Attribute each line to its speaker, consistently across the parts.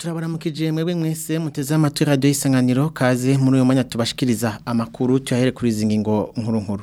Speaker 1: turabaramukije mwebwe mwese muteze amatwi radio isanganiro kaze muri uyu mwanya tubashikiriza amakuru tuyahere kuri izi ngingo nkuru nkuru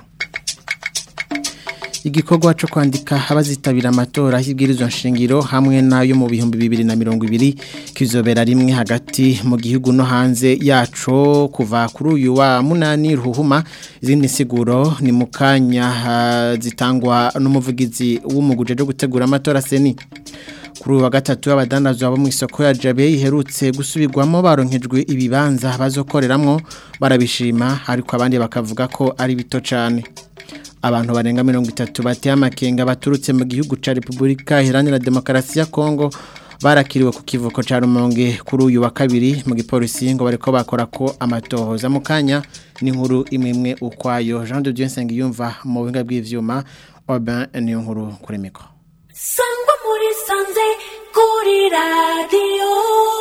Speaker 1: igikorwa cyo kwandika abazitabira amatora y'ibwirizwa nshingiro hamwe n'ayo mu bihumbi bibiri na mirongo ibiri kizobera rimwe hagati mu gihugu no hanze yaco kuva kuri uyu wa munani ruhuma izindi siguro ni mu kanya zitangwa n'umuvugizi w'umuguje cyo gutegura amatora seni kuri uwa gatatu abadandaza bo mu isoko ya Jabe iherutse gusubirwamo baronkejwe ibibanza bazokoreramwo barabishima ariko abandi bakavuga ko ari bito cyane abantu barenga mirongo itatu bateye amakenga baturutse mu gihugu cya repubulika iharanira demokarasi ya kongo barakiriwe ku kivuko cya rumonge kuri uyu wa kabiri mu gipolisi ngo bareko bakora ko amatohoza mu kanya n'inkuru imwe imwe ukwayo jean de dieu nsengiyumva mu buhinga bw'ibyuma oben niyo nkuru kuri mikoro
Speaker 2: sangwa muri sanze kuri radiyo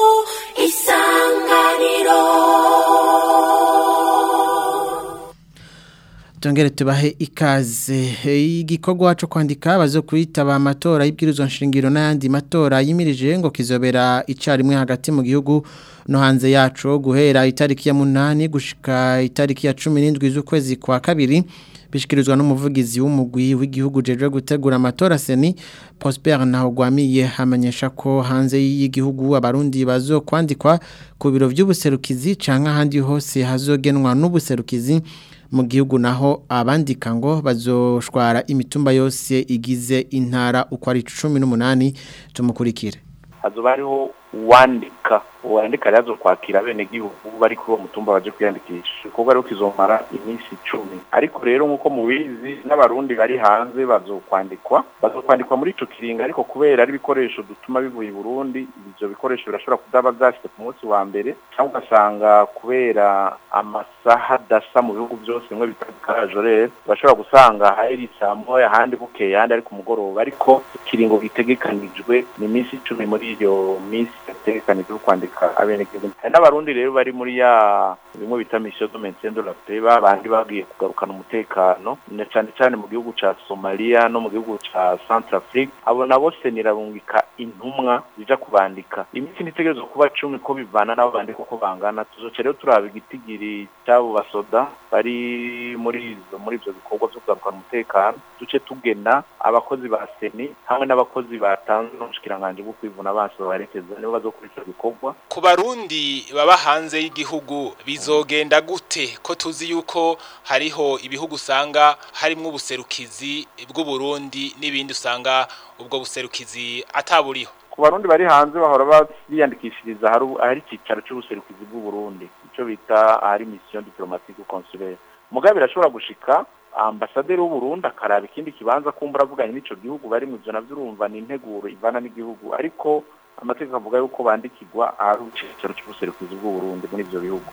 Speaker 2: isanganiro
Speaker 1: tongere tubahe ikaze igikorwa cyo kwandika bazo kwitaba amatora y'ibwirizwa nshingiro n'ayandi matora yimirije ngo kizobera icyarimwe hagati mu gihugu no hanze yacu guhera itariki ya munani gushika itariki ya cumi n'indwi z'ukwezi kwa kabiri bishikirizwa n'umuvugizi w'umugwi w'igihugu jeje gutegura amatora seni Prosper Ntahogwamiye hamenyesha ko hanze y'igihugu abarundi bazo kwandikwa ku biro by'ubuserukizi canke ahandi hose hazogenwa n'ubuserukizi mu gihugu naho abandika ngo bazoshwara imitumba yose igize intara uko ari 18 tumukurikire
Speaker 3: hazoba hariho uwandika uwandika rero kwakira bene gihugu bari kuri uwo mutumba baje kwiyandikisha ibikorwa rero kizomara iminsi icumi ariko rero nk'uko mubizi n'abarundi bari hanze bazokwandikwa bazokwandikwa muri ico kiringa ariko kubera ari ibikoresho dutuma bivuye i burundi ivyo bikoresho birashobora kudaba vyashitse ku munsi wa mbere cyangwa ugasanga kubera amasaha adasa mu bihugu byose bimwe bita karajorere bashobora gusanga hari saa moya ahandi bukeye ahandi ari ku mugoroba ariko ikiringo gitegekanijwe ni iminsi icumi muri iyo minsi yategekanijwe kwandika abenegihugu hari n'abarundi rero bari muri ya bimwe bita mission de maintien de la paix babandi bagiye kugarukana umutekano na cyane cyane mu gihugu ca Somalia no mu gihugu ca Centrafrique abo nabo senirabungika intumwa zija kubandika iminsi nitegerezwa kuba cumi ko bivana n'abo bandika uko bangana tuzoca rero turaba igitigiri cy'abo basoda bari muri izo muri ivyo bikorwa vyo kugarukana umutekano duce tugena abakozi ba seni hamwe n'abakozi batanzwe n'ubushikiranganje bwo kwivuna abansi babarekeza nibo bazokora ico bikorwa
Speaker 4: ku barundi baba hanze y'igihugu bizogenda gute ko tuzi yuko hariho ibihugu usanga harimwo ubuserukizi bw'uburundi n'ibindi usanga ubwo buserukizi ataburiho
Speaker 3: ku barundi bari hanze bahora biyandikishiriza ahari icyicaro cy'ubuserukizi bw'uburundi icyo bita ahari mission diplomatique consulaire mugabe birashobora gushika ambasaderi w'uburundi akaraba ikindi kibanza kumbura avuganye n'ico gihugu bari mu ivyo navyo urumva ni integuro ivana n'igihugu ariko amategeko avuga yuko bandikirwa ahari icyicaro cy'ubuserukizi bw'uburundi muri ivyo bihugu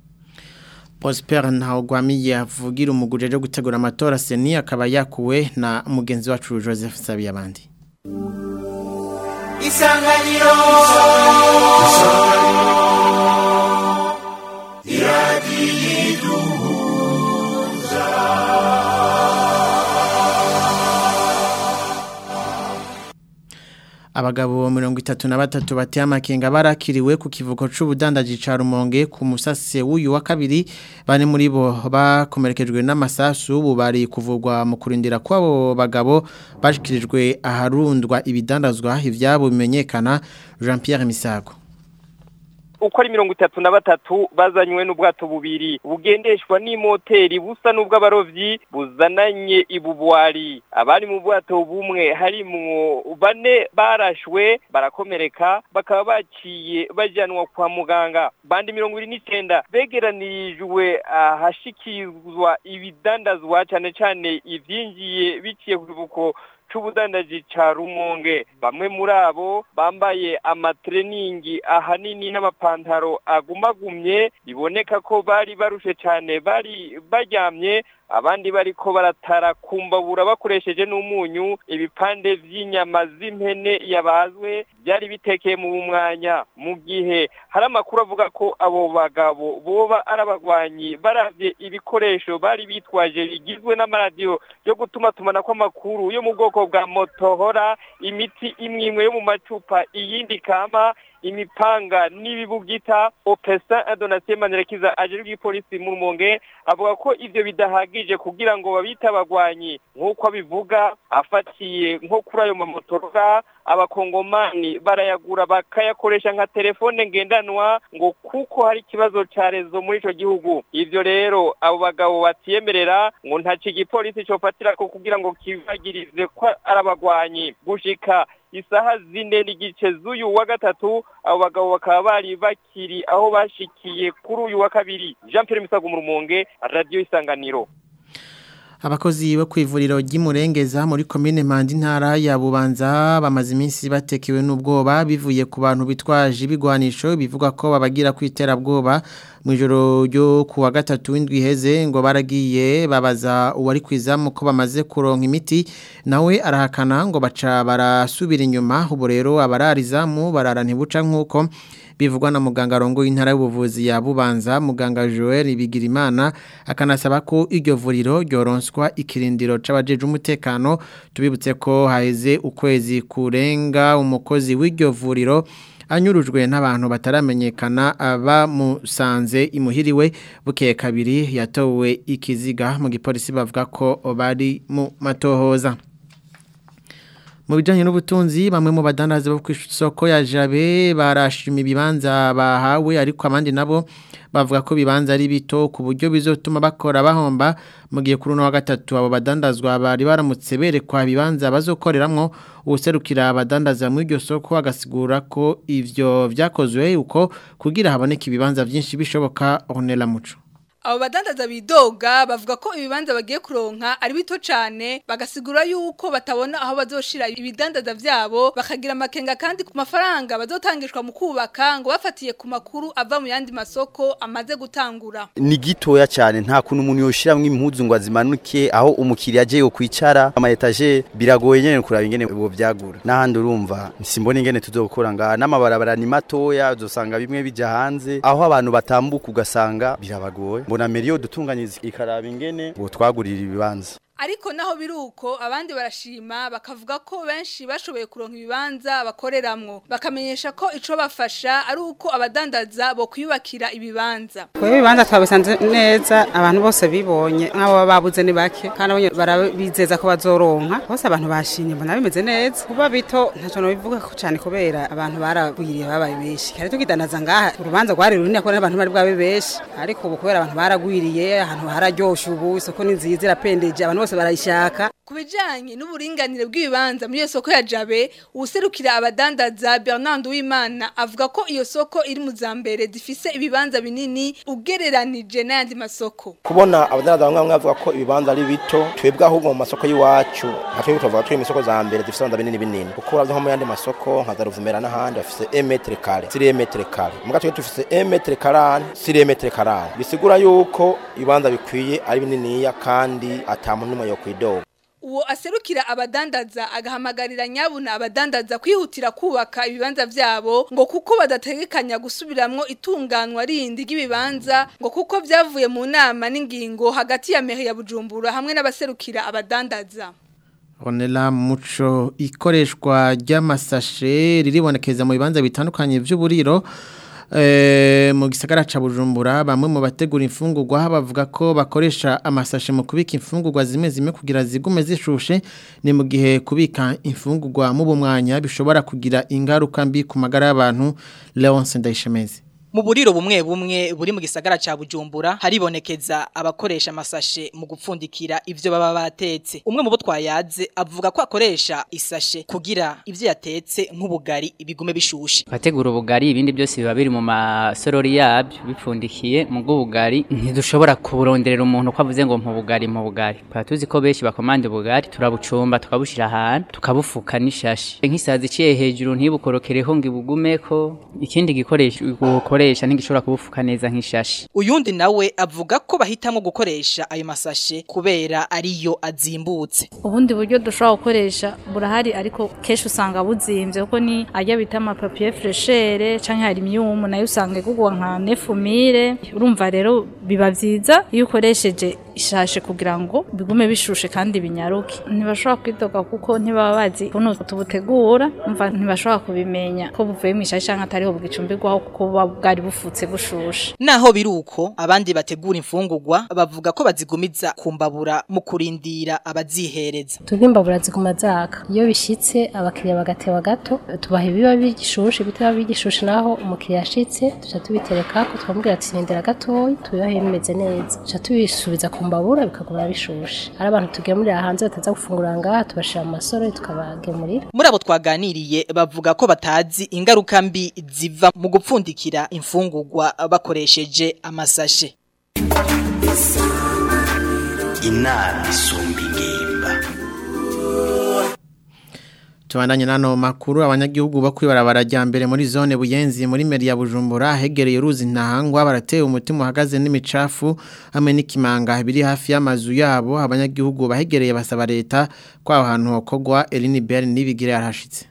Speaker 1: Prosper Ntahogwamiye avugira umuguje cyo gutegura amatora seni akaba yakuwe na mugenzi wacu Joseph Sabiyabandi
Speaker 2: isanganiro
Speaker 1: abagabo mirongo itatu na batatu bateye amakenga barakiriwe ku kivuko c'ubudandaji ca Rumonge ku musase w'uyu wa kabiri bane muri bo bakomerekejwe n'amasasu ubu bari kuvugwa mu kurindira kw'abo bagabo bashikirijwe aharundwa ibidandazwa ivyabo bimenyekana Jean Pierre Misago
Speaker 5: uko ari mirongo itatu na batatu bazanywe n'ubwato bubiri bugendeshwa n'imoteri busa n'ubw'abarovyi buzananye ibubwari abari mu bwato bumwe harimwo bane barashwe barakomereka bakaba baciye bajanwa kwa muganga bandi mirongo ibiri n'icenda begeranirijwe ahashikirizwa ibidandazwa cane cane ivyinjiye biciye ku kivuko c'ubudandaji ca rumonge bamwe muri abo bambaye amatreningi ahanini n'amapantaro agumagumye biboneka ko bari barushe cane bari baryamye abandi bariko baratara kumbabura bakoresheje n'umunyu ibipande vy'inyama z'impene yabazwe byari bitekeye mu mwanya mu gihe hari amakuru avuga ko abo bagabo boba ari abagwanyi baravye ibikoresho bari bitwaje bigizwe n'amaradiyo yo gutuma tumana kw'amakuru yo mu bwoko bwa motohora imiti imwe imwe yo mu macupa iyindi kama imipanga n'ibibugita opesa adonatien manirakiza aje bw'ipolisi mu rumonge avuga ko ivyo bidahagije kugira ngo babita abagwanyi nk'uko abivuga afatiye nko kuri ayo mamotora abakongomani barayagura bakayakoresha nka telefone ngendanwa ngo kuko hari ikibazo ca rezo muri ico gihugu ivyo rero abo bagabo batiyemerera ngo ntaco igipolisi cofatirako kugira ngo kibagirize ko ari abagwanyi gushika isaha zine n'igice z'uyu wa gatatu abo bagabo bakaba bari bakiri aho bashikiye kuri uyu wa kabiri jean pierre misago mu rumonge radiyo isanganiro
Speaker 1: Abakozi bo kwivuriro ry'imurengeza muri komine Mandi ntara ya Bubanza bamaze iminsi batekewe n'ubwoba bivuye ku bantu bitwaje ibigwanisho bivuga ko babagira kwitera bwoba mu ijoro ryo ku wa gatatu w'indwi heze ngo baragiye babaza uwari kwizamu ko bamaze kuronka imiti nawe arahakana ngo baca barasubira inyuma ubu rero abararizamu barara ntibuca nk'uko bivugwa na muganga rongo intara y'ubuvuzi ya Bubanza muganga Joel Bigirimana akanasaba ko iryo vuriro ryoronswa ikirindiro c'abajeje umutekano tubibutse ko haheze ukwezi kurenga umukozi w'iryo vuriro anyurujwe n'abantu bataramenyekana abamusanze imuhiriwe bukeye kabiri yatowe ikiziga mu gipolisi bavuga ko bari mu matohoza mu bijyanye n'ubutunzi bamwe mu badandaza bo ku isoko ya jabe barashima ibibanza bahawe ariko abandi nabo bavuga ko ibibanza ari bito ku buryo bizotuma bakora bahomba mu gihe kuri uno wa gatatu abo badandazwa bari baramutse berekwa ibibanza bazokoreramwo ubuserukira abadandaza muri iryo soko agasigura ko ivyo vyakozwe uko kugira haboneke ibibanza byinshi bishoboka honera muco
Speaker 6: abo badandaza bidoga bavuga ko ibibanza bagiye kuronka ari bito cyane bagasigura yuko batabona aho bazoshira ibidandaza vyabo bakagira amakenga kandi ku mafaranga bazotangishwa mu kubaka ngo bafatiye ku makuru ava mu yandi masoko amaze gutangura
Speaker 7: ni gitoya cyane nta kuntu umuntu yoshiramwe impuzu ngo azimanuke aho umukiriya aje yo kwicara ama etage biragoye nyene kuraba ingene bo byagura n'ahandi urumva simbona ingene tuzokora nga n'amabarabara ni matoya uzosanga bimwe bija hanze aho abantu batambuka ugasanga birabagoye mbona meriyo dutunganyiriza ikaraba ingene ngo twagurira ibibanza
Speaker 6: ariko naho biruko abandi barashima bakavuga ko benshi bashoboye kuronka ibibanza bakoreramwo bakamenyesha ko ico bafasha ari uko abadandaza bo kwiyubakira ibibanza
Speaker 8: Kwe ibibanza twabisanze neza abantu bose bibonye nk'abo baba babuze ni bake kandi abonye barabizeza ko bazoronka bose abantu bashimye mbona bimeze neza kuba bito ntaco no bivuga ko cyane kubera abantu baragwiriye babaye benshi kare tukidandaza ngaha urubanza rwari runini ko n'abantu bari bwabe benshi ariko ubu kubera abantu baragwiriye ahantu hararyoshe ubu isoko ni nziza irapendeje abantu bose barayishaka
Speaker 6: ku bijanye n'uburinganire bw'ibibanza muri iyo soko ya Jabe userukira abadandaza Bernard Uwimana avuga ko iyo soko iri mu zambere zifise ibibanza binini ugereranije n'ayandi masoko
Speaker 9: kubona abadandaza bamwe bamwe bavuga ko ibibanza ari bito twebwe ahubwo mu masoko y'iwacu nka twebwe tuvuga turi mu isoko za mbere zifise ibibanza binini binini kuko uravye nko mu yandi masoko nka za Ruvumera n'ahandi bafise 1 metre kare 3 metre kare muga twebwe dufise 1 metre karane 3 metre karane bisigura yuko ibibanza bikwiye ari bininiya kandi ata muntu n'umwe yo kwidoga
Speaker 6: uwo aserukira abadandaza agahamagarira nyabuna abadandaza kwihutira kubaka ibibanza vyabo ngo kuko badategekanya gusubiramwo itunganwa rindi ry'ibibanza ngo kuko vyavuye mu nama n'ingingo hagati ya mehe ya Bujumbura hamwe n'abaserukira abadandaza
Speaker 1: Onela muco ikoreshwa ry'amasashe riribonekeza mu bibanza bitandukanye by'uburiro mu gisagara ca Bujumbura bamwe mu bategura imfungurwa bavuga ko bakoresha amasashe mu kubika imfungurwa zimwe zimwe kugira zigume zishushe ni mu gihe kubika imfungurwa mu bumwanya bishobora kugira ingaruka mbi ku magara y'abantu Leonce Ndayishemeze
Speaker 10: mu buriro bumwe bumwe buri mu gisagara ca Bujumbura haribonekeza abakoresha amasashe mu gupfundikira ivyo baba batetse umwe mu bo twayaze avuga ko akoresha isashe kugira ivyo yatetse nk'ubugari ibigume bishushe
Speaker 11: bategura ubugari ibindi byose biba biri mu masorori yabyo bipfundikiye mu bw'ubugari ntidushobora kuronderera umuntu ko avuze ngo mu bugari mu bugari tuzi ko benshi bakomanda ubugari turabucumba tukabushira ahantu tukabufuka n'ishashi nk'isazi iciye hejuru ntibukorokereho ngo ibugumeko ikindi gikoresho gukoresha ntigishobora kubufuka neza nk'ishashi
Speaker 10: uyundi nawe avuga ko bahitamo gukoresha ayo masashe kubera ariyo azimbutse
Speaker 12: ubundi buryo dushobora gukoresha burahari ariko kenshi usanga buzimbye kuko ni ajya bita amapapiye freshere canke hari imyumu nayo usanga igugwa nka nefumire urumva rero biba vyiza iyo ukoresheje ishashe kugira ngo bigume bishushe kandi binyaruke ntibashobora kwidoga kuko ntibaba bazi ukuntu tubutegura umva ntibashobora kubimenya ko buvuye mu ishashe canke atariho bwicumbirwaho kuko buba bwari bufutse bushushe
Speaker 10: Naho biruko abandi bategura imfungurwa bavuga ko bazigumiza kumbabura mu kurindira abazihereza.
Speaker 13: tugimbabura ziguma zaka iyo bishitse abakiriya bagatewa gato tubaha ibiba bigishushe bitaba bigishushe naho umukiriya ashitse tuca tubitereka ko twamubwira ati rindira gatoyi tubibahe bimeze neza tuca tubisubiza ku mbabura bikaguma bishushe ari abantu tugemurira hanze bataza gufungura ngaha tubashira mu masoro tukabagemurira
Speaker 10: Muri abo twaganiriye bavuga ko batazi ingaruka mbi ziva mu gupfundikira imfungurwa bakoresheje amasashe.
Speaker 14: inama isumba ingimba
Speaker 1: Tubandanye nano makuru abanyagihugu bo kwibarabara rya mbere muri zone buyenzi muri meri ya Bujumbura hegereye uruzi ntahangwa barateye umutima uhagaze n'imicafu hamwe n'ikimanga biri hafi y'amazu yabo abanyagihugu bahegereye basaba leta ko aho hantu hokogwa Eline Bell nibigire yarashitse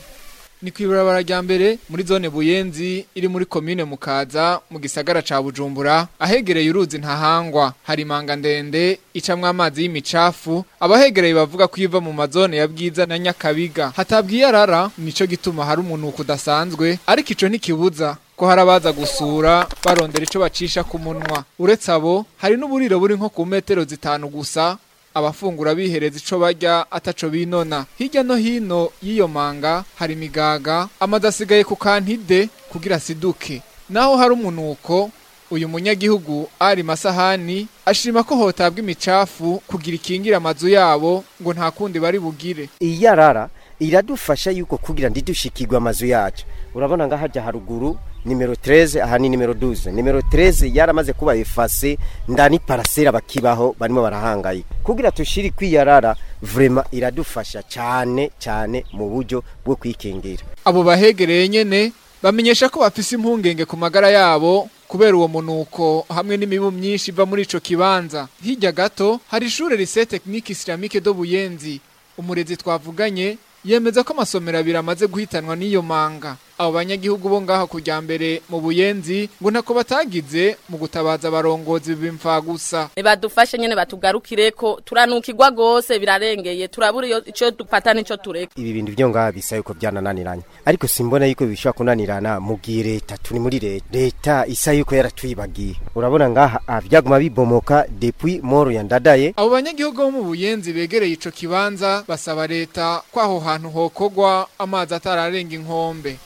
Speaker 15: Ni kwibarabara rya mbere muri zone Buyenzi iri muri commune Mukaza mu gisagara ca Bujumbura ahegereye uruzi ntahangwa hari manga ndende icamwe amazi y'imicafu abahegereye bavuga ko iva mu mazone ya Bwiza na Nyakabiga hatabwiye arara nico gituma hari umuntu kudasanzwe ariko ico ntikibuza ko hari abaza gusura barondera ico bacisha ku munwa uretse abo hari n'uburiro buri nko ku metero zitanu gusa abafungura bihereza ico barya ataco binona hirya no hino y'iyo manga hari imigaga amazi asigaye ku kantide kugira siduke naho hari umunuko uyu munyagihugu ari masahani ashima ko hotabwa imicafu kugira ikingira amazu yabo ngo nta kundi bari bugire
Speaker 16: iyarara iradufasha yuko kugira ndidushikirwe amazu yacu urabona nga hajya haruguru nimero 13 aha ni nimero 12 nimero 13 yaramaze kuba efase ndani parasera bakibaho barimo barahangayika kugira tushiri kwiyarara vrema iradufasha cyane cyane mu buryo bwo kwikingira
Speaker 15: abo bahegereye nyene bamenyesha ko bafise impungenge ku magara yabo kubera uwo munuko hamwe n'imibu myinshi iva muri ico kibanza hirya gato hari ishure lycée technique islamique do Buyenzi umurezi twavuganye yemeza ko amasomero abiri amaze guhitanwa n'iyo manga abo banyagihugu bo ngaho kujya mbere mu buyenzi ngo ntako batagize mu gutabaza abarongozi b'imfa gusa
Speaker 17: badufashe nyene batugarukire ko turanukirwa gose birarengeye turabura iyo ico dupata nico tureka
Speaker 16: ibi bintu byo ngaha bisa yuko byanananiranye ariko simbona yuko bishobora kunanirana mu gihe leta turi muri leta leta isa yuko yaratwibagiye urabona ngaha ah, byaguma bibomoka depuis moro ya ndadaye
Speaker 15: abo banyagihugu bo mu buyenzi begereye ico kibanza basaba leta ko aho hantu hokogwa amazi atararenga inkombe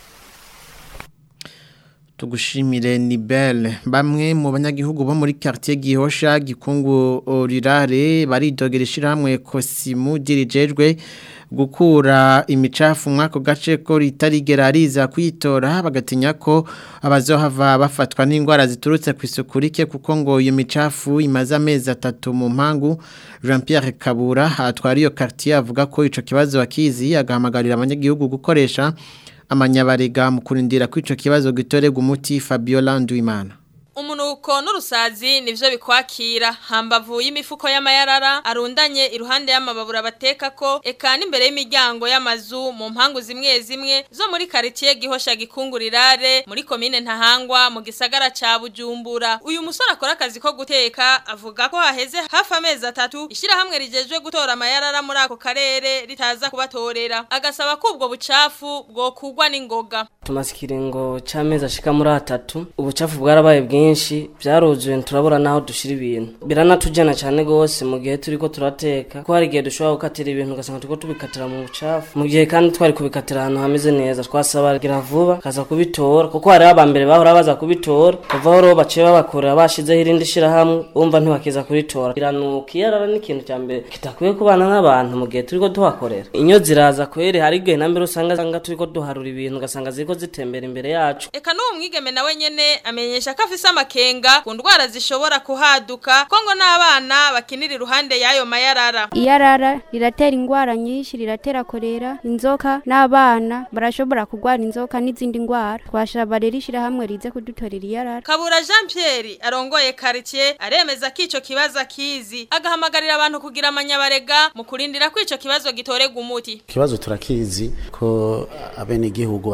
Speaker 1: tugushimire ni belle bamwe mu banyagihugu bo muri quartier Gihosha gikungu rirare baridogera ishiramwe Kosimu dirijejwe gukura imicafu mwako gace ko ritarigera riza kwitora bagatinya ko abazohava bafatwa n'indwara ziturutse ku isuku rike kuko ngo iyo micafu imaze amezi atatu mu mpangu Jean Pierre Kabura atwara iyo quartier avuga ko ico kibazo akizi agahamagarira abanyagihugu gukoresha amanyabarega mu kurindira ko ico kibazo gitorega umuti Fabiola Nduimana
Speaker 18: umunuko n'urusazi nivyo bikwakira hambavu y'imifuko y'amayarara arundanye iruhande y'amababura bateka ko eka n'imbere y'imiryango y'amazu mu mpangu zimwe zimwe zo muri quartier gihosha gikungurirare muri commune ntahangwa mu gisagara ca Bujumbura uyu musore akora akazi ko guteka avuga ko haheze hafi amezi atatu ishira hamwe rijejwe gutora amayarara muri ako karere ritaza kubatorera agasaba ko ubwo bucafu bwo kugwa n'ingoga
Speaker 19: tumaze ikiringo c'amezi ashika muri atatu ubucafu bwarabaye bwinshi byaruzuye turabura naho dushira ibintu biranatujyana cyane gose mu gihe turiko turateka ko hari igihe dushobora gukatira ibintu ugasanga turiko tubikatira mu bucafu mu gihe kandi twari kubikatira ahantu hameze neza twasaba gira vuba kaza kubitora kuko hari abambere bahora baza kubitora kuvaho rero baciye babakorera bashizeho irindi shirahamwe umva ntibakiza kuritora biranuka iyo arara n'ikintu cya mbere kitakwiye kubana n'abantu mu gihe turiko tuhakorera inyo ziraza kwere hari igihe na mbere usanga turiko duharura ibintu ugasanga ziriko zitembera imbere yacu
Speaker 18: eka n'uwo mwigeme nawe nyene amenyesha ko afise amakenga ku ndwara zishobora kuhaduka ko ngo n'abana bakinira iruhande y'ayo mayarara
Speaker 20: iyarara riratera indwara nyinshi riratera korera inzoka n'abana barashobora kurwara inzoka n'izindi ndwara twashaba rero ishyirahamwe rize kudutorera iyarara
Speaker 18: kabura jean pierre arongoye quartier aremeza ko ico kibazo akizi agahamagarira abantu kugira amanyabarega mu kurindira ko ico kibazo gitorega umuti
Speaker 21: ikibazo turakizi ko abenegihugu batagitorera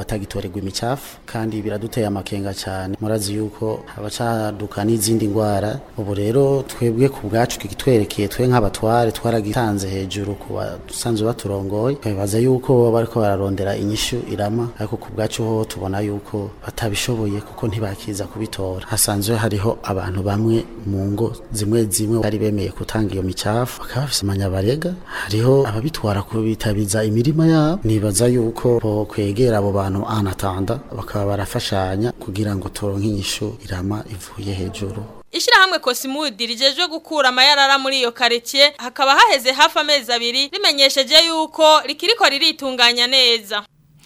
Speaker 21: bateregwa imicafu kandi biraduteye amakenga cyane murazi yuko abacaduka n'izindi ndwara ubu rero twebwe ku bwacu kitwerekeye twe nk'abatware twaragitanze hejuru ku basanzwe baturongoye twibaza yuko bariko bararondera inyishu irama ariko ku bwacu ho tubona yuko batabishoboye kuko ntibakiza kubitora hasanzwe hariho abantu bamwe mu ngo zimwe zimwe bari bemeye gutanga iyo micafu bakaba bafise amanyabarega hariho ababitwara kubitabiza imirima yabo nibaza yuko bo kwegera abo bantu anatanda bakaba barafashanya kugira ngo turonke inyishu irama ivuye hejuru
Speaker 18: Ishirahamwe Kosimudi rijejwe gukura amayarara muri iyo karetiye hakaba haheze hafi amezi abiri rimenyesheje yuko rikiriko riritunganya neza.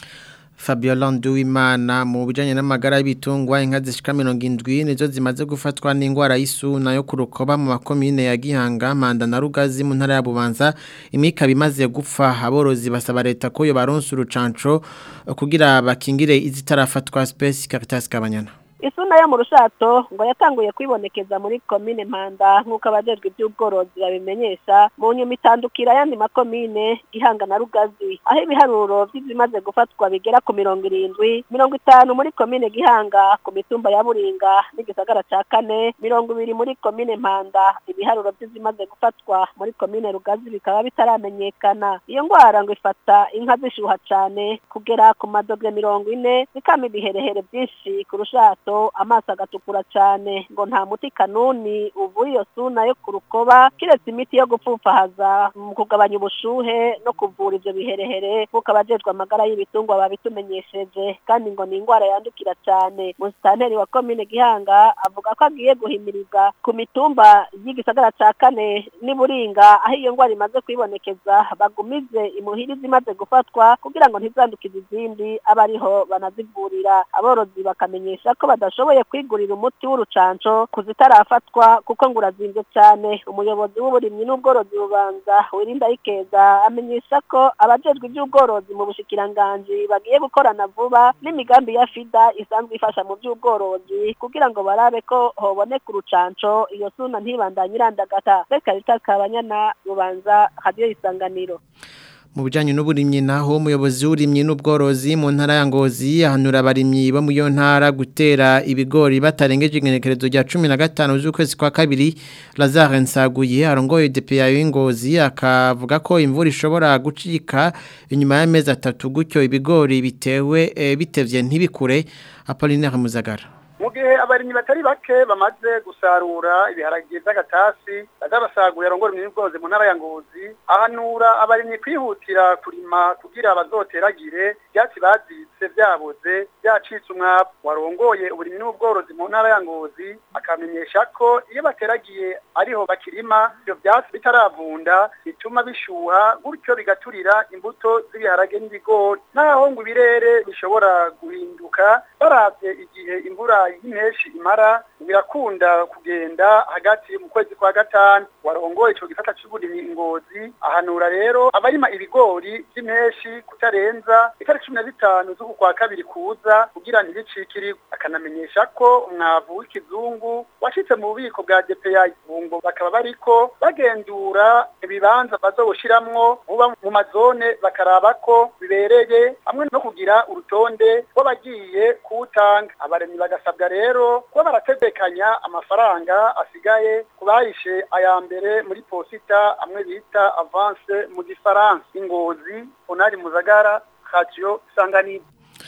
Speaker 1: Fabiola Nduwimana mu bijanye n'amagara y'ibitungwa inka zishika 70 nizo zimaze gufatwa n'ingwara y'isuna yo kurukoba mu makomine ya Gihanga Manda na Rugazi mu ntara ya Bubanza imika bimaze gupfa aborozi basaba leta ko yo baronsa urucanco kugira bakingire izitarafatwa Space Caritas Kabanyana
Speaker 22: isuna yo mu rushato ngo yatanguye kwibonekeza muri komine mpanda nk'uko abajejwe iby'ubworozi babimenyesha mu nyuma itandukira ayandi makomine gihanga na rugazi aho ibiharuro by'izimaze gufatwa bigera ku mirongo irindwi mirongo itanu muri komine gihanga ku mitumba ya buringa n'igisagara ca kane mirongo ibiri muri komine mpanda ibiharuro by'izimaze gufatwa muri komine rugazi bikaba bitaramenyekana iyo ngwara ngo ifata inka zishuha cane kugera ku madogre mirongo ine zikama ibiherehere byinshi ku rushato amaso agatukura cyane ngo nta muti kanuni uvura iyo suna yo ku rukoba kiretse imiti yo gupfupfahaza mu kugabanya ubushuhe no kuvura ibyo biherehere nk'uko abajejwe amagara y'ibitungwa babitumenyesheje kandi ngo ni indwara yandukira cyane musitanteri wa komine gihanga avuga ko agiye guhimiriza ku mitumba y'igisagara cya kane n'iburinga aho iyo ndwara imaze kwibonekeza bagumize imuhira izimaze gufatwa kugira ngo ntizandukize izindi abe ariho banazivurira aborozi bakamenyesha ko badashoboye kwigurira umuti w'urucanco kuzitarafatwa kuko ngo urazinze cyane umuyobozi w'uburimyi n'ubworozi bubanza wirinda ikeza amenyesha ko abajejwe iby'ubworozi mu bushikiranganji bagiye gukorana vuba n'imigambi ya fida isanzwe ifasha mu by'ubworozi kugira ngo barabe ko hoboneka urucanco iyo suna ntibandanye irandagata reka ritakabanyana bubanza hadiyo isanganiro
Speaker 1: mu bijyanye n'uburimyi naho umuyobozi w'uburimyi n'ubworozi mu ntara ya ngozi ahanura abarimyi bo mu iyo ntara gutera ibigori batarengeje ingenekerezo rya cumi na gatanu z'ukwezi kwa kabiri lazare nsaguye arongoye depeya y'ingozi akavuga ko imvura ishobora gucika inyuma y'amezi atatu gutyo ibigori bitewe bitevye ntibikure apolinaire muzagara
Speaker 23: mu gihe abarimyi batari bake bamaze gusarura ibiharage by'agatasi bazabasaguye arongora imyibwozi mu ntara ya ngozi ahanura abarimyi kwihutira kurima kugira bazoteragire ibyatsi bazitse byaboze byacitse umwavu warongoye uburimyi n'ubworozi mu ntara ya ngozi akamenyesha ko iyo bateragiye ariho bakirima ibyo byatsi bitaravunda bituma bishuha gutyo bigaturira imbuto z'ibiharage n'ibigori naho ngo ibirere bishobora guhinduka baravye igihe imvura y'impeshi imara birakunda kugenda hagati mu kwezi kwa gatanu warongoye ico gisata c'uburimyi ngozi ahanura rero abarima ibigori vy'impeshi kutarenza itariki cumi na zitanu z'uku kwa kabiri kuza kugira ntibicikirwe akanamenyesha ko umwavu w'ikizungu washitse mu bubiko bwa DPI bungo bakaba bariko bagendura ibibanza bazowushiramwo muba mu mazone bakaraba ko bibereye hamwe no kugira urutonde rw'abagiye kuwutanga abaremyi bagasabwa rero kuba barategekanya amafaranga asigaye ku bahishe aya mbere muri posita amwe bita avance mu gifaransa ingozi onari muzagara radio sanganiro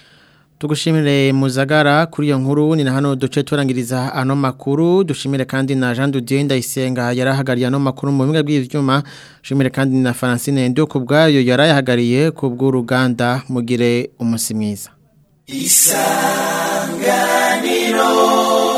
Speaker 1: Tugushimire muzagara kuri iyo nkuru ni na hano duce turangiriza ano makuru dushimire kandi na Jean Didier Ndayisenga yarahagariye ano makuru mu biga bw'ivyuma shimire kandi na Francine Ndo kubgayo yarayahagariye kubw'uruganda mugire umusi mwiza
Speaker 2: Isanganiro